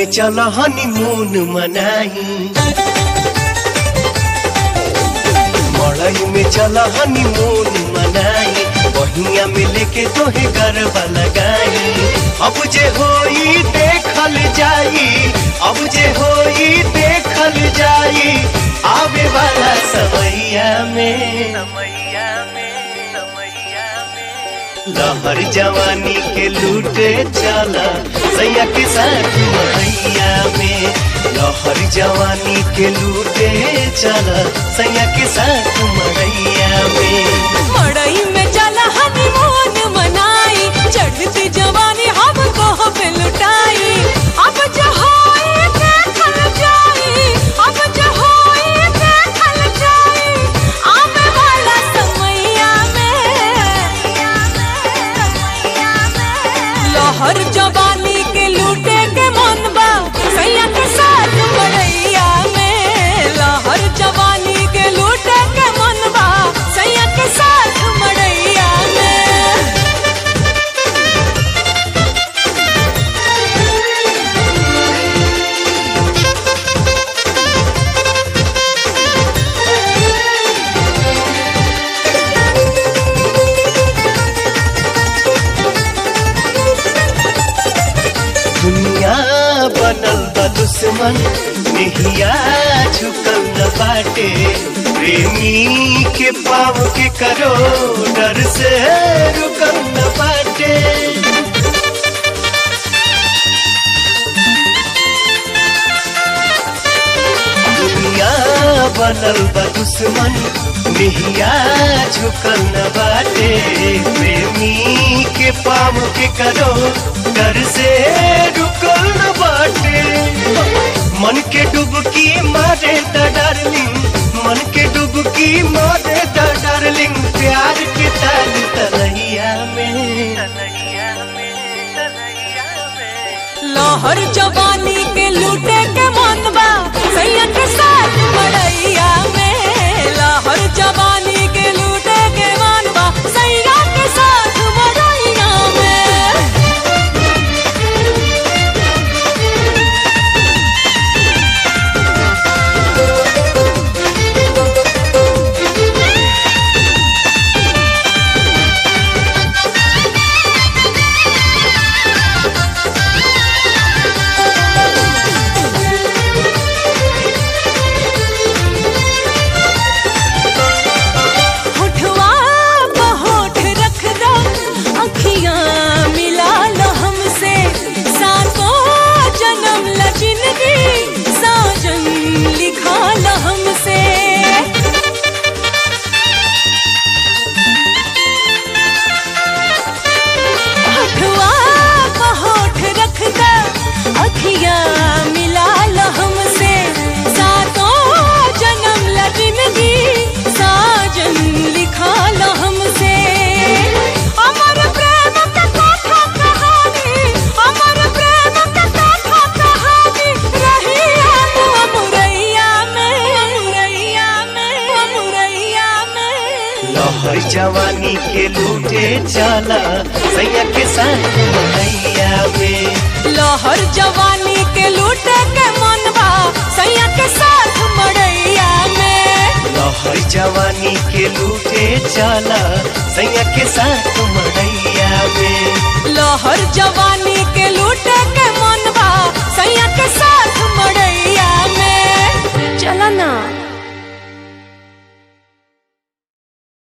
चल हनीमून मनाई मड़ई में चल हनीमून मनाई बहिया में लेके तोहे गरबा लगाई अब जे होई देखल जाई अब जे होई देखल जाई आवे वाला समैया में समैया में समैया में लहर जवानी के लूटे चला सैया के साथ मैया में लहर जवानी के लूटे चला सैया के साथ मैया में मड़ई में चला हनीमून मनाई चढ़ती जवानी हमको पे लुटाई अब जो होए देखल जाई अब जो होए देखल जाई आवे वाला समैया में लहर जवानी के लूटे के मन बा सैया के साथ मड़ैया में लहर जवानी के लूटे के मन बा सैया के साथ मड़ैया में दुनिया बनल बा दुश्मन निहिया झुकल न बाटे प्रेमी के पाव के करो डर से रुकल न बाटे दुनिया बनल बा दुश्मन निहिया झुकल न बाटे प्रेमी के पाव के करो डर से रुकल न बाटे मन के डुबकी मारे द डार्लिंग मन के डुबकी मारे द डार्लिंग प्यार के ताल तलैया में तलैया में तलैया में लहर जवानी के लूटे के मन बा सैया के साथ मड़ैया में लहर जवानी के लूटे के मन बा सैया के साथ मड़ैया में होठवा पे होठ रख दो अखियां मिला लो हमसे सातों जन्म ल जिंदगी साजन लिखा लो हमसे होठवा पे होठ रख दो अखियां मिला लो हमसे सातों जन्म ल जिंदगी साजन लिखा लो हमसे अमर प्रेम का कथा कहानी अमर प्रेम का कथा कहानी रही हम अमुरैया में अमुरैया में अमुरैया में लहर जवानी के लूटे चला सैया के साथ मैया में लहर जवानी के लूटे के मनवा सैया के साथ मड़ैया में लहर जवानी के लूटे चला सैया के साथ मैया में